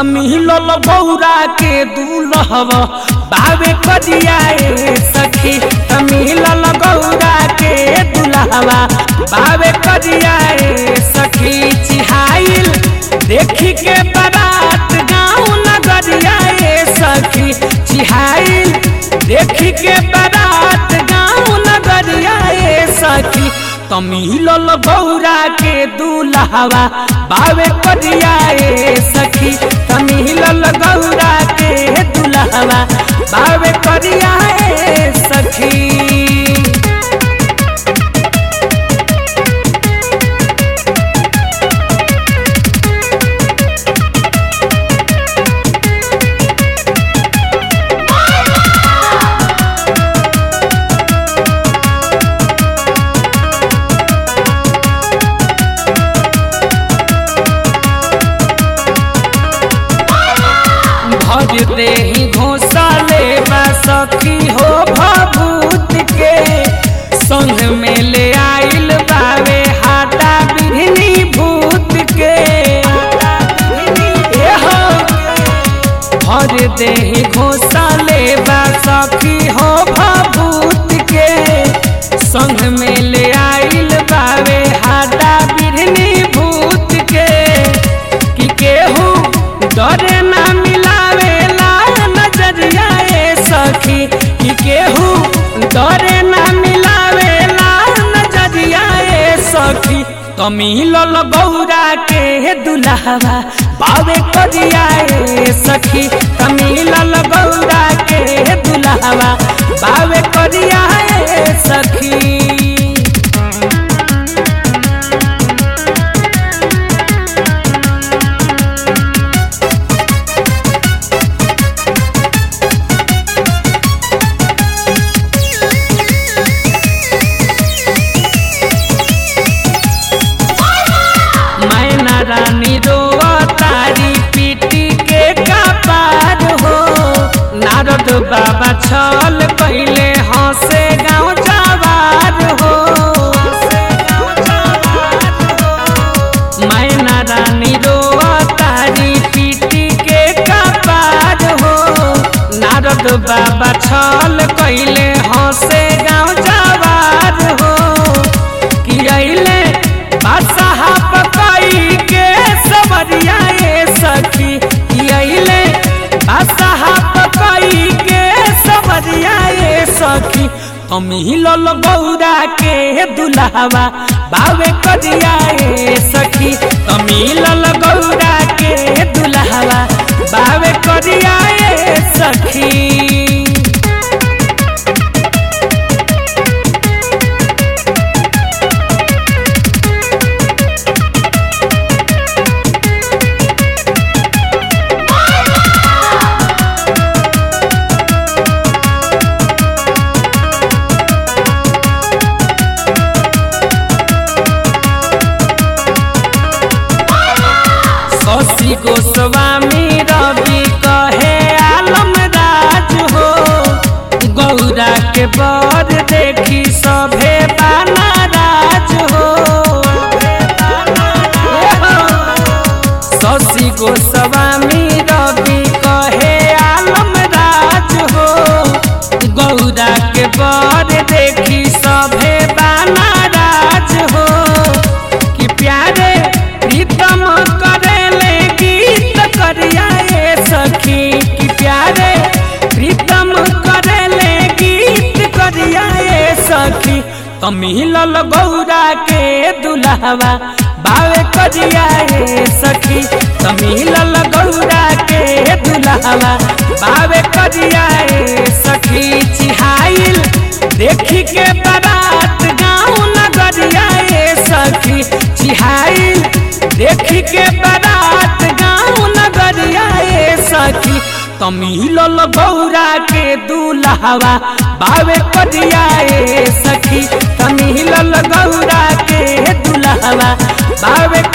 तमिलल बौरा के दूल्हवा बावे करिया ए सखी तमिलल गौरा के दूल्हवा बावे करिया ए सखी चिहाइल देखी के बारात गाँव नगरिया ए सखी चिहाइल देखी के बारात गाँव नगरिया ए सखी तमिलल गौरा के दूल्हवा बावे करिया ए सखी तमिलल गौरा के दूल्हवा बावे करिया ए सखी भर दे ही घोसाले बा सखी हो भभूत के संग में ले आइल बावे हाटा बिहनी भूत के ए हो भर दे ही घोसाले बा सखी हो भभूत के संग में ले आइल बावे हाटा बिहनी भूत के कि केहू डरे ना मिलावेला नजरिया ए सखी कि केहू डरे ना मिलावेला नजरिया ए सखी कमिलल गौरा के दुल्हवा बावे करिया ए सखी कमिलल गौरा के दुल्हवा बावे करिया ए सखी मैना रानी रोआ तारी पीटी के कपार हो नारद बाबा छल पहले हंसे गाँव जवार हो मैना रानी रोआ तारी पीटी के कपार हो नारद बाबा छल कैले हंसे गाँव जवार हो कि अइले बादशाह पकाई के सवरिया ए सखी कि अइले बादशाह पकाई के सवरिया ए सखी कमिलल गौरा के दुल्हवा बावे करिया ए सखी कमिलल गौरा के दुल्हवा बावे करिया ए सखी शशि गोस्वामी रवि कहे आलम राज हो गौरा के बर देखी सभे बाना राज हो शशि गोस्वामी रवि कहे आलम राज हो गौरा के बर देखी सभे बाना राज हो कि प्यारे प्रीतम करेले गीत करिया ए सखी कि प्यारे प्रीतम करेले गीत करिया ए सखी कमिलल गौरा के दुल्हवा बावे करिया ए सखी कमिलल गौरा के दुल्हवा बावे करिया ए सखी चिहाइल देखी के बारात गाँव नगरिया ए सखी चिहाइल देखी के बारात गाँव नगरिया ए सखी तमिलल गौरा के दूल्हवा बावे करिया ए सखी तमिलल गौरा के दूल्हवा बावे